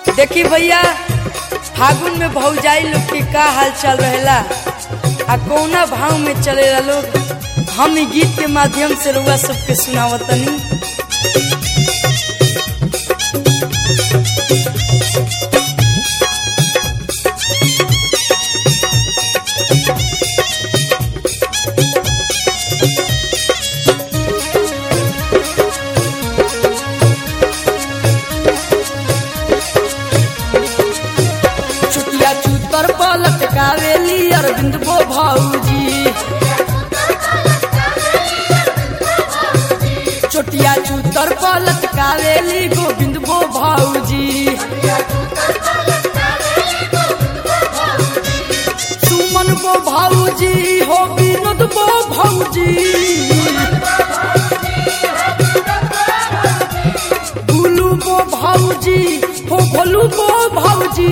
देखी भैया फागुन में भौजाई लोग के का हाल चल रहेला आ कौना भाव में चलेला लोग हम इ गीत के माध्यम से रउआ सबके सुनावतनी चुटिया चूतर पलट कावेली अरविंद बो भौजी चोटिया चूतर पलट कावेली गोविंद बो भौजी सुमन बो भौजी हो विनोद बो भौजी गुलू बो भौजी हो भोलू बो भौजी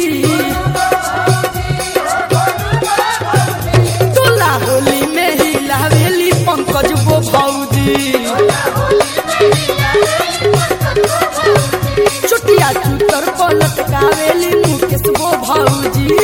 तोला होली में ही लावेली पंकज बो भौजी चुटिया चूतर पलट कावेली मुकेश बो भौजी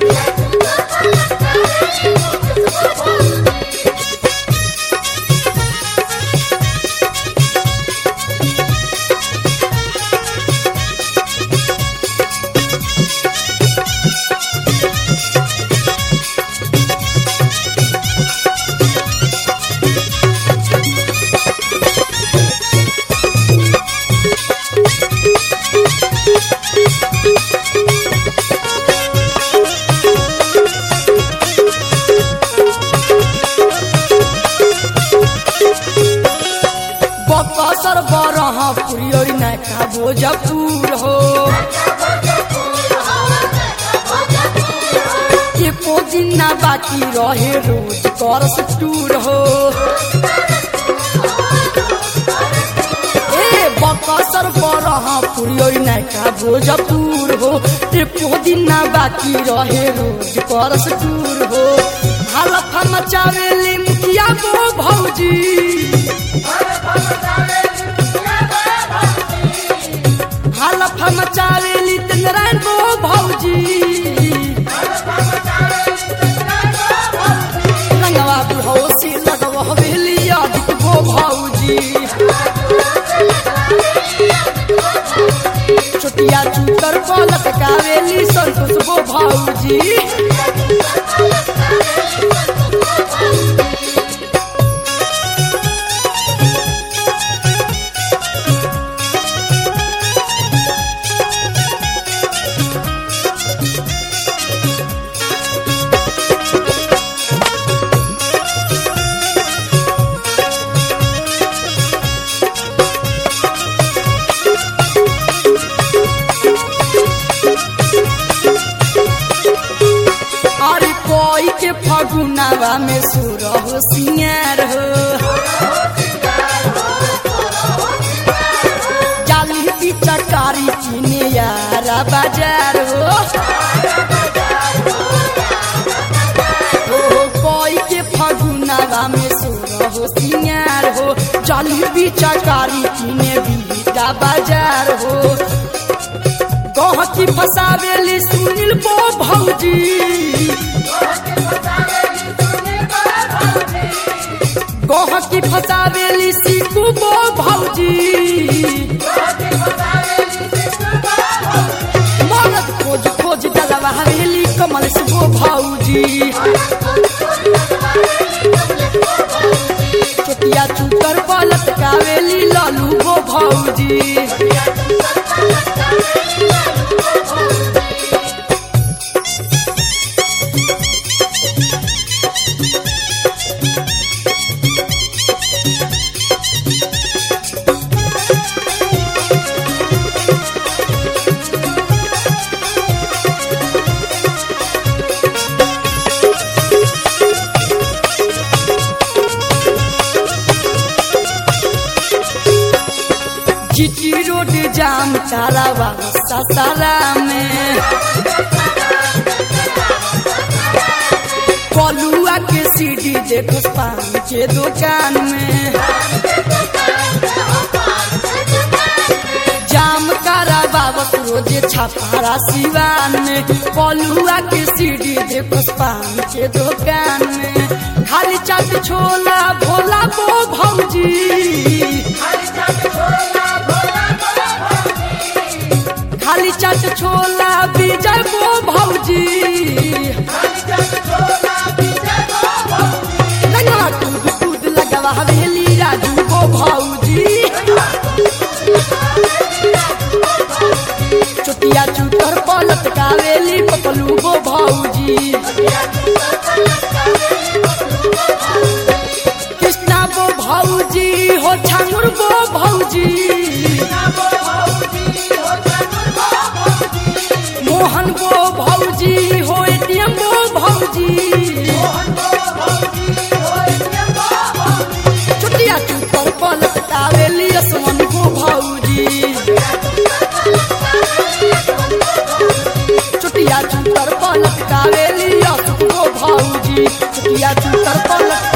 बकसर बरहा पुरियोरी नैका भोजपुर हो एको दिन ना बाकी रहे रोज करस टूर हो ए बकसर बरहा पुरियोरी नैका भोजपुर हो एको दिन ना बाकी रहे रोज करस टूर हो हालत मचावेली मुखिया बो भौजी हालत मचावेली नारायण बो भौजी रंगवा बुढ़ौसी लगवा हवेली आदित बो भौजी छोटिया चूतर पलट कावेली संतोष बो भौजी अरे कोई के फगुनावा में सुर हो सिंगार हो जाली पिचकारी किने यारा बाजार हो ओ कोई के फगुनावा में सुर हो सिंगार हो जाली पिचकारी किने बीटा बाजार हो गहकी फसावेली सुनील बो भौजी गहकी फसावेली सीकू बो भौजी मरद खोज खोज डलवा हवेली कमल से बो भौजी चोटिया चूतर पलट कावेली लालू बो भौजी जीटी रोड जाम तालाबा ससारा में कलुआ के सीडी देखो पान के दुकान में जाम कारा बाबत रोजे छापारा सिवान में पलुआ के सीढ़ी दे पुष्पान के दुकान में खाली चाट छोला भोला बो भौजी खाली चाट छोला विजय बो भौजी लगवा कूद कूद लगवा हवेली राजू बो भौजी चुटिया चुटर पलट कावेली पपलू गो भौजी कृष्णा बो भौजी हो छांगुर बो भौजी मोहन बो भौजी हो एटीएम बो भौजी चुटिया चुटर पलट कावेली असमन गो भौजी चुटिया चुटर पलट कावेली असमन गो भौजी चुटिया चुटर पलट